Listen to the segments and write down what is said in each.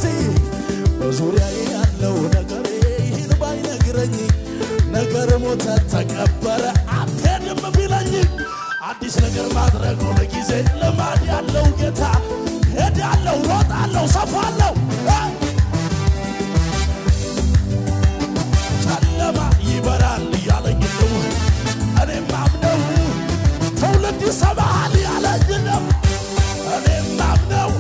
እስቲ በዙሪያዬ ያለው ነገሬ ይህን ባይነግረኝ ነገር ሞተ ተቀበረ አትሄድም ቢለኝ አዲስ ነገር ማድረግ ሁል ጊዜ ልማድ ያለው ጌታ ሄዳለሁ፣ ሮጣለሁ፣ ሰፋለሁ እ ጨለማ ይበራል እያለኝ ነው እኔም አምነው ትውልድ ይሰማሃል ያለኝ ነው እኔም አምነው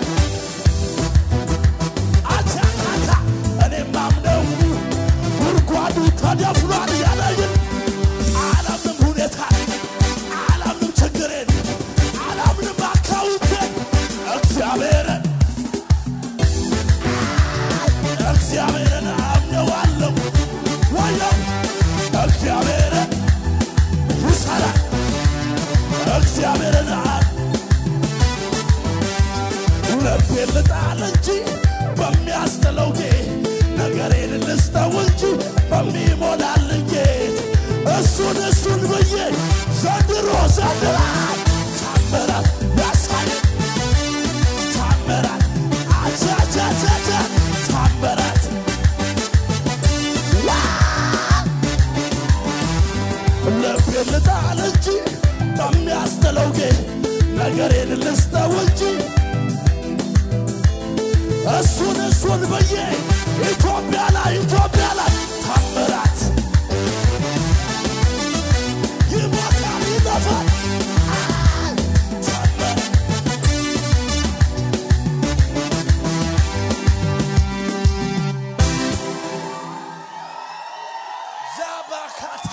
አቻካታ እኔም አምነው ጉድጓዱ ተደፍኗል ያለኝ አላምንም ሁኔታ አላምንም ችግሬን አላምንም አካውንቴን እግዚአብሔርን እግዚአብሔርን አምነዋለሁ ወየው እግዚአብሔርን ይሰራል እግዚአብሔርን አ- ልቤን ልጣል እንጂ በሚያስጥለው ጌት ነገሬን ልስጠው እንጂ በሚሞላልኝ ጌት እሱን እሱን ብዬ ዘንድሮ ዘንድራ ታምራት ያሳይ ታምራት አቻቻቻቻ ታምራት ዋ! ልቤን ልጣል እንጂ በሚያስጥለው ጌት ነገሬን ልስጠው እንጂ እሱን እሱን ብዬ ኢትዮጵያ ላይ ኢትዮጵያ ላይ ታምራት ይሞታል ይጠፋል አይ! ታምራት ዛባካታ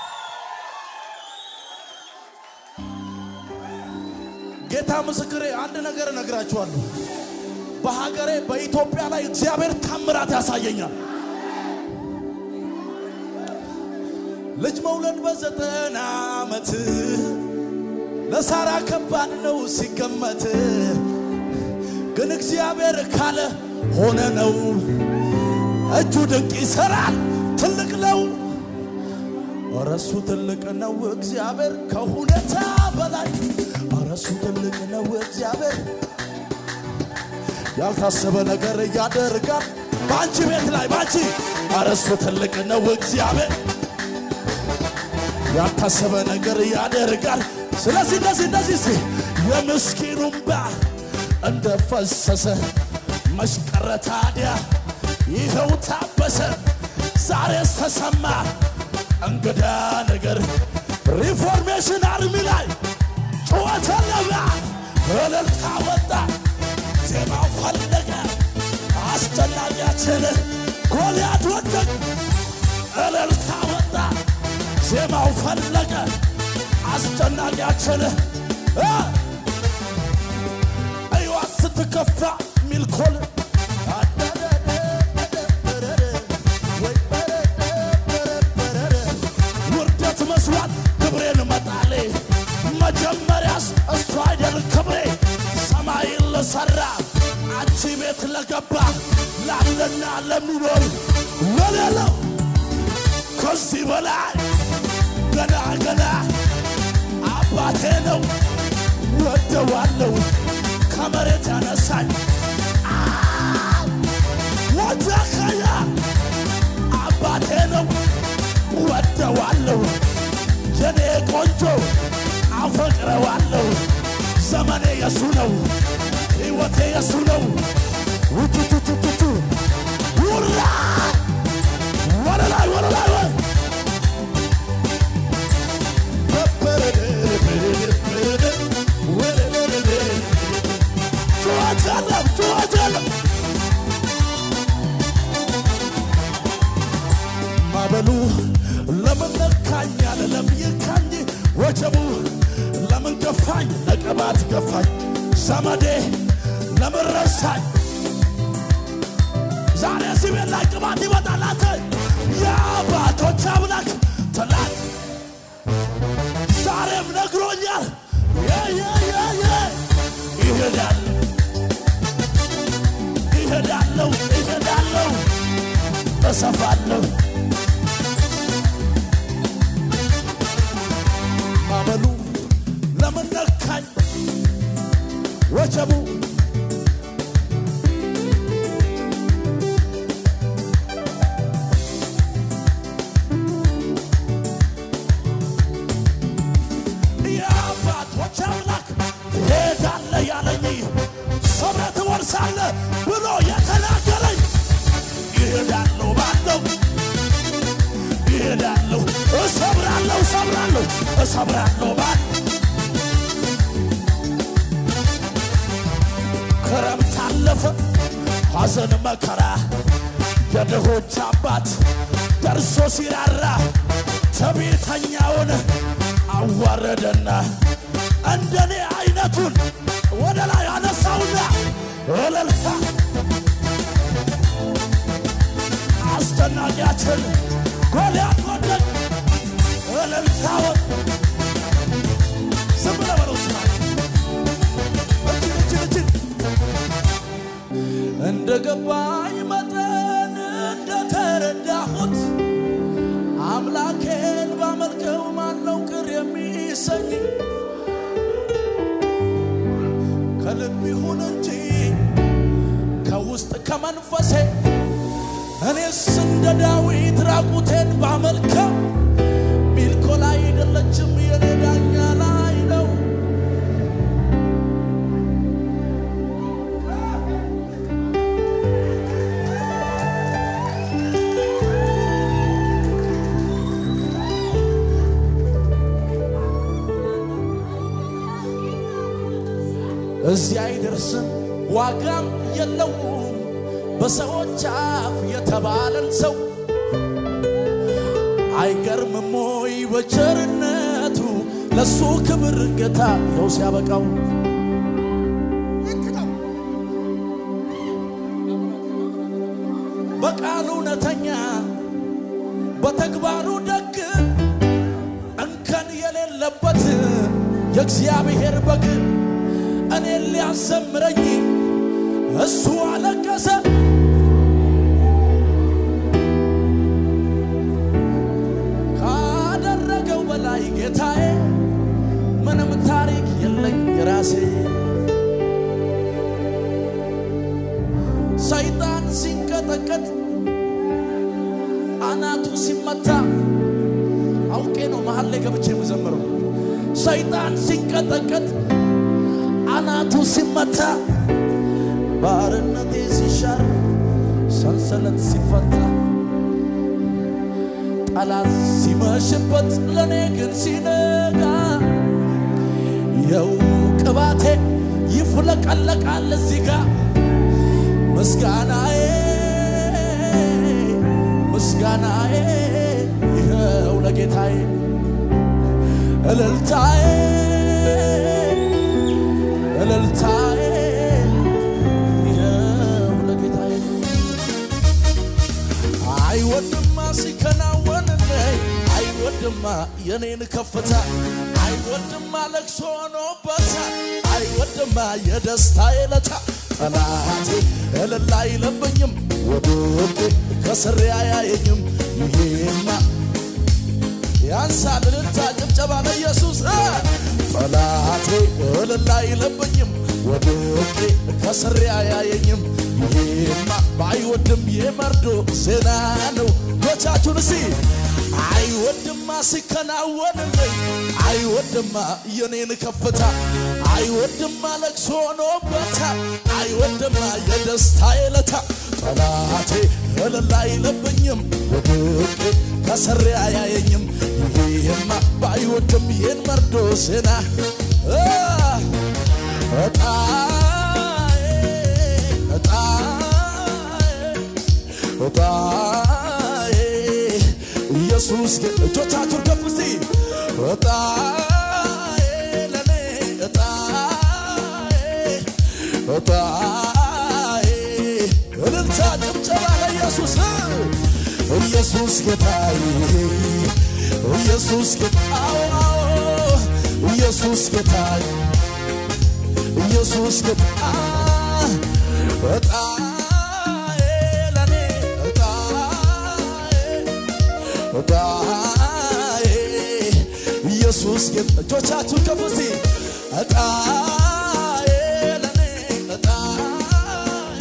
ጌታ ምስክሬ አንድ ነገር እነግራችኋለሁ። በሀገሬ በኢትዮጵያ ላይ እግዚአብሔር ታምራት ያሳየኛል። ልጅ መውለድ በዘጠና ዓመት ለሳራ ከባድ ነው ሲገመት፣ ግን እግዚአብሔር ካለ ሆነ ነው። እጁ ድንቅ ይሰራል፣ ትልቅ ነው። እረሱ ትልቅ ነው እግዚአብሔር ከሁኔታ በላይ እረሱ ትልቅ ነው እግዚአብሔር ያልታሰበ ነገር ያደርጋል በአንቺ ቤት ላይ በአንቺ እረሱ ትልቅ ነው እግዚአብሔር ያልታሰበ ነገር ያደርጋል ስለዚህ እንደዚህ እንደዚህ ሲ የምስኪኑን እንባ እንደ ፈሰሰ መሽቀረ ታዲያ ይኸው ታበሰ ዛሬስ ተሰማ እንግዳ ነገር ሪፎርሜሽን አርሚ ላይ ጩኸት ለባ እልልታ ወጣ ዜማው ፈለገ አስጨናቂያችን ጎልያድ ወደቅ እልልታ ወጣ ዜማው ፈለገ አስጨናቂያችን እ እዩዋ ስትከፋ ሚልኮል ውርደት መስሏት ክብሬን መጣሌ መጀመሪያስ እሱ አይደል ክብሬ ሰማይን ለሠራ አንቺ ቤት ለገባ ላለና ለሚኖር ለሌለው ከዚህ በላይ ገና ገና አባቴ ነው ወደዋለው ከመሬት ያነሳኝ ወደከያ አባቴ ነው ወደዋለው የኔ ቆንጆ አፈቅረዋለሁ ዘመኔ የሱ ነው ሕይወቴ የሱ ነው ውቱቱቱቱቱ ውራ ወደ ላይ ወደ ላይ ወይ ጩኸት የለም ጩኸት የለም ማበሉ ለምን ነካኝ አለ ለምይካኝ ወጀቡ ለምን ገፋኝ ለቅባት ገፋኝ ዘመዴ ለምን ረሳኝ ዛሬ እዚህ ቤት ላይ ቅባት ይመጣላት የአባቶች አምላክ ትላንት ዛሬም ነግሮኛል የየየየ ይሄዳል ይሄዳለሁ ይሄዳለሁ እሰፋለሁ ማመሉ ለምን ነካኝ ወጀቡ አለ ብሎ የተናገረኝ ይሄዳለሁ ባለው ይሄዳለሁ እሰብራለሁ እሰብራለሁ እሰብራለሁ ባል ክረምት አለፈ ሐዘን መከራ የድሆች አባት ደርሶ ሲራራ ትዕቢተኛውን አዋረደና እንደኔ አይነቱን ወደ ላይ አነሳውና እልልታ አስደናቂያችን ጎልያድ ወደቅ እልልታውን ዝም ብለህ በለው ስማ እጅግ እጅግ እጅግ እንደ ገባኝ መጠን እንደተረዳሁት አምላኬን ባመልከው ማነው ቅር የሚሰኝ ከልብ ይሁን እንጂ ከውስጥ ከመንፈሴ እኔስ እንደ ዳዊት ራቁቴን ባመልከው ሚልኮል አይደለችም የኔ ዳኛ ላይ ነው እዚህ አይደርስም ዋጋም የለውም በሰዎች አፍ የተባለን ሰው አይገርምም ወይ በቸርነቱ ለሱ ክብር ጌታ ይኸው ሲያበቃው በቃሉ እውነተኛ በተግባሩ ደግ እንከን የሌለበት የእግዚአብሔር በግ እኔን ሊያዘምረኝ እሱ አለቀሰ። ካደረገው በላይ ጌታዬ ምንም ታሪክ የለኝ የራሴ ሰይጣን ሲንቀጠቀጥ አናቱ ሲመታ አውቄ ነው መሀል ላይ ገብቼ የምዘምረው ሰይጣን ሲንቀጠቀጥ አናቱ ሲመታ ባርነቴ ሲሻር ሰንሰለት ሲፈታ ጠላት ሲመሽበት ለእኔ ግን ሲነጋ የው ቅባቴ ይፍለቀለቃል እዚህ ጋ ምስጋናዬ ምስጋናዬ ይኸው ለጌታዬ እልልታዬ እልልታዬ ይኸው ለጌታዬ አይወድማ ሲከናወንልኝ አይወድማ የኔን ከፍታ አይወድማ ለቅሶ ሆኖበታል አይወድማ የደስታ የለታ ጠላቴ እልል አይለብኝም ወድቄ ከስሬ አያየኝም ይሄማ ያንሳል እልልታ ጭብጨባ ለኢየሱስ እ ጠላቴ እልል አይለብኝም ወድቄ ከስሬ አያየኝም ይሄማ ባይወድም የመርዶ ዜና ነው ዶቻችሁን እስቲ አይወድማ ሲከናወንልኝ አይወድማ የኔን ከፍታ አይወድማ ለቅሶ ሆኖበታል አይወድማ የደስታ የለታ ጠላቴ እልል አይለብኝም ወድቄ ከስሬ አያየኝም ይሄማ ባይወድም ይህን መርዶ ዜና እ እጣዬ እጣዬ እጣዬ ኢየሱስ ግን እጆቻችሁን ከፍ እስቲ እጣዬ ለኔ እጣዬ እጣዬ እልልታ ጭብጨባ ለኢየሱስ ኢየሱስ ጌታዬ ኢየሱስ ጌታዬ ኢየሱስ ጌታዬ ኢየሱስ ጌታ እጣዬ ለኔ እጣዬ እጣዬ ኢየሱስ ጌታ እጆቻችሁን ከፍ እስቲ እጣዬ ለኔ እጣዬ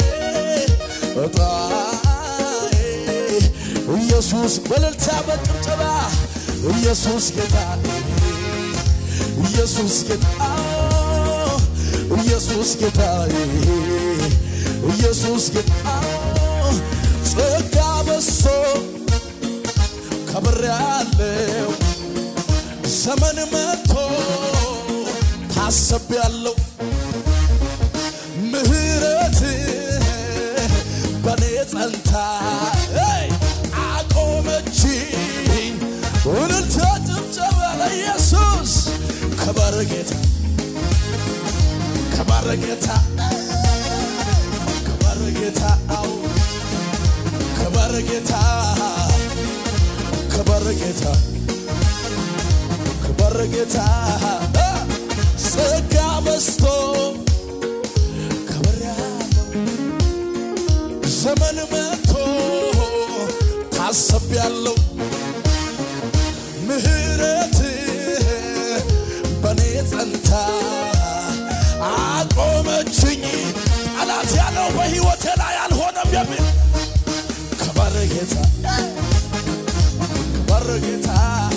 እጣዬ ኢየሱስ በእልልታ በጭብጨባ ኢየሱስ ጌታ ኢየሱስ ጌታ ኢየሱስ ጌታዬ ኢየሱስ ግን ጸጋ በዝቶ ከብር ያለው ዘመን መጥቶ ታሰብ ያለው ምህረት በኔ ጸንታ ሄይ፣ አቆመችኝ። እልልታ ጭብጨባ ለኢየሱስ ክበር ጌታ ክበር ጌታ ክበር ጌታ አዎ ክበር ጌታ ክበር ጌታ ክበር ጌታ ጸጋ በዝቶ ክብር ያለው ዘመን መጥቶ ታሰብ ያለው ምህረት በኔ ጸንታ አቆመችኝ። ጠላት ያለው በሕይወቴ ላይ አልሆነም የሚል ክበር ጌታ ክበር ጌታ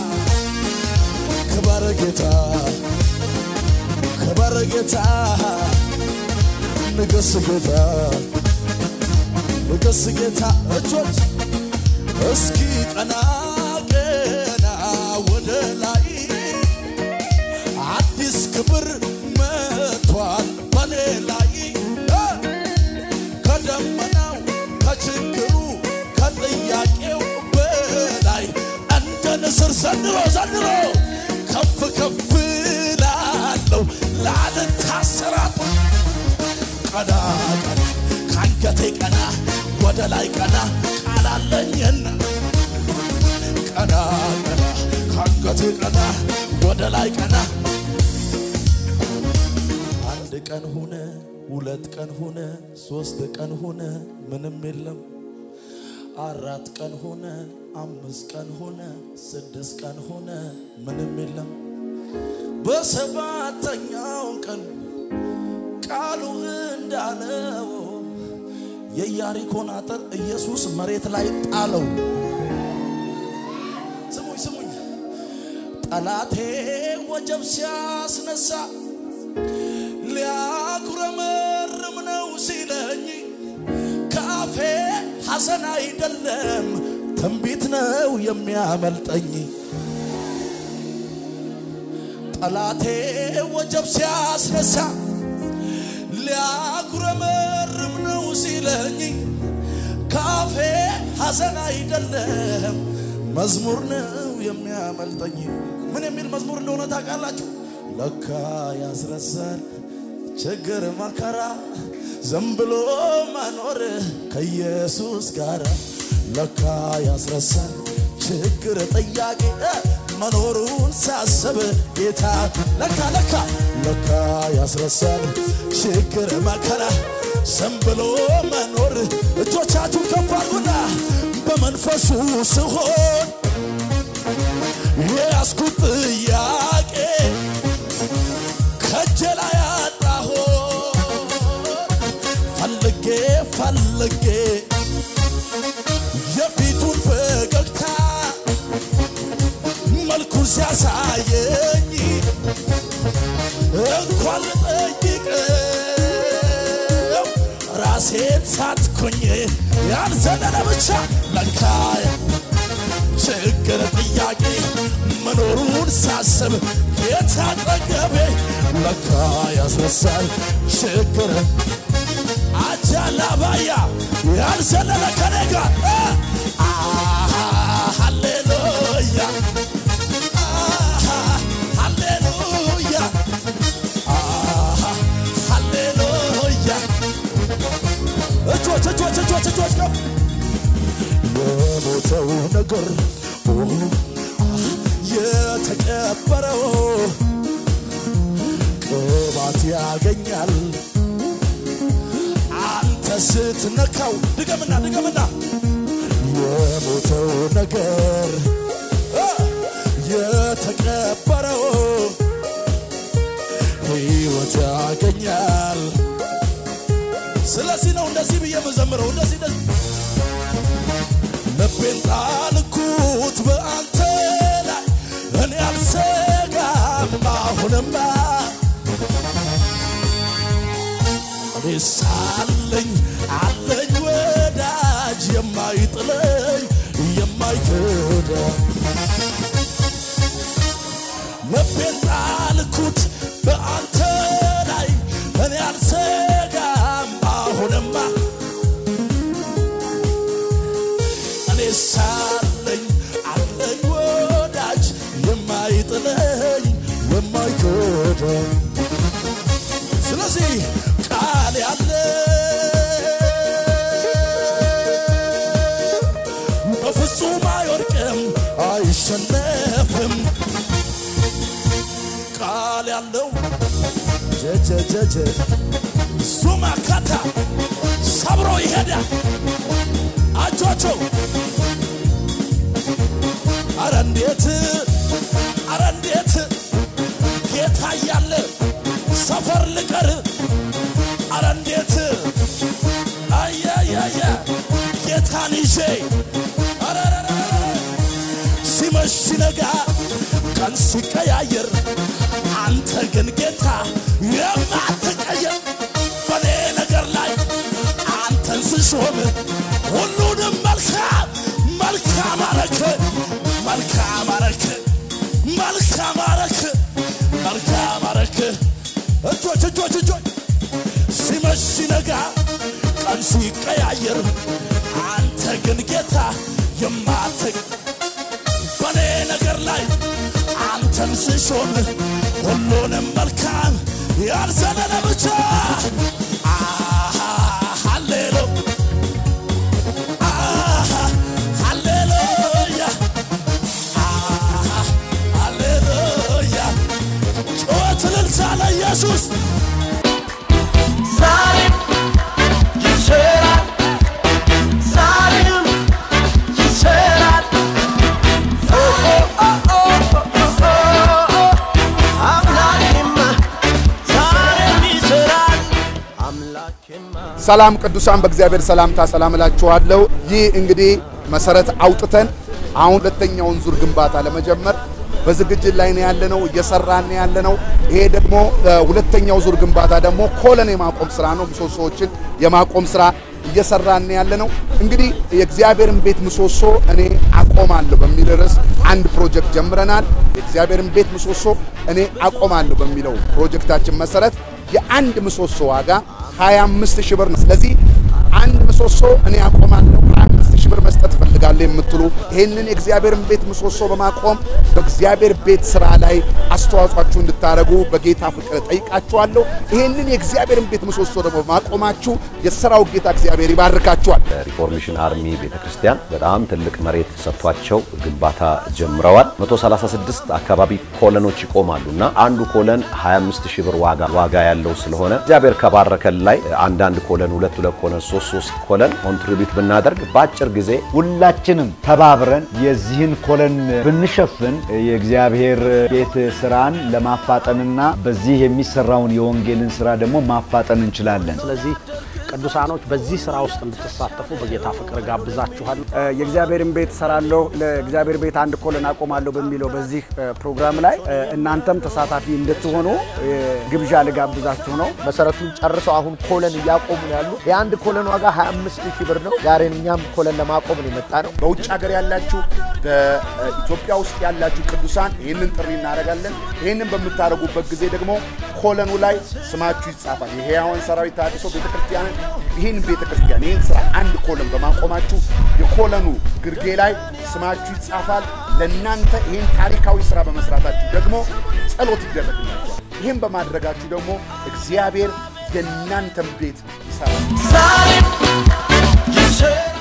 ክበር ጌታ ክበር ጌታ ንገስ ጌታ ንገስ ጌታ እጆች እስኪ ቀና ቀና ወደ ላይ አዲስ ክብር መጥቷል በኔ ላይ እ ከደመናው ከችግሩ ከጥያቄው በላይ እንደ ንስር ዘንድሮ ዘንድሮ ከፍ ከፍ ላለው ላልታሰራት ቀና ቀና ከአንገቴ ቀና ወደ ላይ ቀና ቃላለኝና ቀና ቀና ከአንገቴ ቀና ወደ ላይ ቀና አንድ ቀን ሆነ ሁለት ቀን ሆነ ሶስት ቀን ሆነ ምንም የለም አራት ቀን ሆነ አምስት ቀን ሆነ ስድስት ቀን ሆነ ምንም የለም በሰባተኛው ቀን ቃሉ እንዳለው የኢያሪኮን አጥር ኢየሱስ መሬት ላይ ጣለው። ስሙኝ ስሙኝ፣ ጠላቴ ወጀብ ሲያስነሳ ሊያጉረመርም ነው ሲለኝ ካፌ ሐዘን አይደለም ትንቢት ነው የሚያመልጠኝ። ጠላቴ ወጀብ ሲያስነሳ ሊያጉረመርም ነው ሲለኝ ካፌ ሐዘን አይደለም መዝሙር ነው የሚያመልጠኝ። ምን የሚል መዝሙር እንደሆነ ታውቃላችሁ? ለካ ያስረሳል ችግር መከራ ዝም ብሎ መኖር ከኢየሱስ ጋር ለካ ያስረሳል ችግር ጥያቄ መኖሩን ሳስብ ጌታ ለካ ለካ ለካ ያስረሳል ችግር መከራ ዝም ብሎ መኖር እጆቻችሁ ከፍ አድርጉና በመንፈሱ ስሆን የያዝኩት ጥያቄ ከእጄ ላይ አጣሁት ፈልጌ ፈልጌ የፊቱን ፈገግታ መልኩን ሲያሳየኝ እንኳን ልጠይቀው ራሴን ሳትኩኝ ያልዘለለ ብቻ ለካ ችግር ጥያቄ መኖሩን ሳስብ የታጠገቤ ለካ ያስረሳል ችግር አጃላባያ ያልዘለለ ከኔ ጋር አሃ ሃሌሉያ አሃ ሃሌሉያ አሃ ሃሌሉያ እጆች እጆች እጆች እጆች ከፍ የሞተው ነገር የተቀበረው ቅባት ያገኛል አንተ ስትነካው ድገምና ድገምና የሞተው ነገር አ፣ የተቀበረው ሕይወት ያገኛል። ስለዚህ ነው እንደዚህ ብዬ የምዘምረው እንደዚህ እንደዚህ ልቤን ጣልኩት በአንተ ላይ እኔ አልሰጋም አሁንማ እኔ ሳለኝ ያመንኩት በአንተ ላይ እኔ አልሰጋም አሁንማ እኔ ሳለኝ አለኝ ወዳጅ የማይጥለኝ የማይጎዳኝ ስለዚህ ቃል ያለ በፍጹም አይወድቅም አይሸነፍም ቃል ያለው ጀጀጀጀ ሱማ ካታ ሰብሮ ይሄዳል አጆቸው አረ እንዴት አረ እንዴት ጌታ እያለ ሰፈር ልቀር አረ እንዴት አያያያ ጌታን ይዤ አረረረ ሲመሽ ሲነጋ ቀን ሲቀያየር አንተ ግን ጌታ የማትቀየር በኔ ነገር ላይ አንተን ስሾም ሁሉንም መልካም መልካም አረክ መልካም አረክ መልካም አረክ መልካም አረክ እጆች እጆች እጆች ሲመሽ ሲነጋ ቀን ሲቀያየር አንተ ግን ጌታ የማትቅ በኔ ነገር ላይ አንተን ስሾም ሁሉንም መልካም ያልዘለለ ብቻ አሃ፣ ሃሌሉ አሃ፣ ሃሌሉያ አሃ፣ ሃሌሉያ ጩኸት እልልታ ለኢየሱስ ዛሬም ይሰራል፣ ዛሬም ይሰራል። ኦ ኦ ኦ ኦ ኦ ኦ አምላኬማ ዛሬም ይሰራል፣ አምላኬማ ሰላም ቅዱሳን በእግዚአብሔር ሰላምታ ሰላም እላችኋለሁ። ይህ እንግዲህ መሰረት አውጥተን አሁን ሁለተኛውን ዙር ግንባታ ለመጀመር በዝግጅት ላይ ነው ያለነው፣ እየሰራን ነው ያለነው። ይሄ ደግሞ እ፣ ሁለተኛው ዙር ግንባታ ደግሞ ኮለን የማቆም ስራ ነው። ምሰሶዎችን የማቆም ስራ እየሰራን ነው ያለነው። እንግዲህ የእግዚአብሔርን ቤት ምሰሶ እኔ አቆማለሁ በሚል ርዕስ አንድ ፕሮጀክት ጀምረናል። የእግዚአብሔርን ቤት ምሰሶ እኔ አቆማለሁ በሚለው ፕሮጀክታችን መሰረት የአንድ ምሰሶ ዋጋ 25 ሺህ ብር ነው። ስለዚህ አንድ ምሰሶ እኔ አቆማለሁ 25 ሺህ ብር መስጠት እፈልጋለሁ የምትሉ ይህንን የእግዚአብሔርን ቤት ምሰሶ በማቆም በእግዚአብሔር ቤት ስራ ላይ አስተዋጽኦአችሁ እንድታደርጉ በጌታ ፍቅር ጠይቃችኋለሁ። ይህንን የእግዚአብሔርን ቤት ምሰሶ ደግሞ በማቆማችሁ የሥራው ጌታ እግዚአብሔር ይባርካችኋል። ሪፎርሜሽን አርሚ ቤተክርስቲያን በጣም ትልቅ መሬት ሰጥቷቸው ግንባታ ጀምረዋል። 136 አካባቢ ኮለኖች ይቆማሉ እና አንዱ ኮለን 25 ሺህ ብር ዋጋ ዋጋ ያለው ስለሆነ እግዚአብሔር ከባረከን ላይ አንዳንድ ኮለን ሁለት ሁለት ኮለን ሶስት ሶስት ኮለን ኮንትሪቢዩት ብናደርግ በአጭር ጊዜ ሁላችንም ተባብረን የዚህን ኮለን ብንሸፍን የእግዚአብሔር ቤት ስራን ለማፋጠንና በዚህ የሚሰራውን የወንጌልን ስራ ደግሞ ማፋጠን እንችላለን። ስለዚህ ቅዱሳኖች በዚህ ስራ ውስጥ እንድትሳተፉ በጌታ ፍቅር ጋብዛችኋል። የእግዚአብሔርን ቤት እሰራለሁ ለእግዚአብሔር ቤት አንድ ኮለን አቆማለሁ በሚለው በዚህ እ፣ ፕሮግራም ላይ እ፣ እናንተም ተሳታፊ እንድትሆኑ እ፣ ግብዣ ልጋብዛችሁ ነው። መሰረቱን ጨርሰው አሁን ኮለን እያቆሙ ነው ያሉ። የአንድ ኮለን ዋጋ 25 ሺህ ብር ነው። ዛሬ እኛም ኮለን ለማቆም ነው የመጣ ነው። በውጭ ሀገር ያላችሁ በኢትዮጵያ ውስጥ ያላችሁ ቅዱሳን ይህንን ጥሪ እናደርጋለን። ይህንን በምታደርጉበት ጊዜ ደግሞ ኮለኑ ላይ ስማችሁ ይጻፋል። የሕያዋን ሰራዊት ተሐድሶ ቤተክርስቲያንን ይህን ቤተክርስቲያን ይህን ስራ አንድ ኮለን በማቆማችሁ የኮለኑ ግርጌ ላይ ስማችሁ ይጻፋል። ለእናንተ ይህን ታሪካዊ ስራ በመስራታችሁ ደግሞ ጸሎት ይደረግላችኋል። ይህን በማድረጋችሁ ደግሞ እግዚአብሔር የእናንተን ቤት ይሰራል። ዛሬም ይሰራል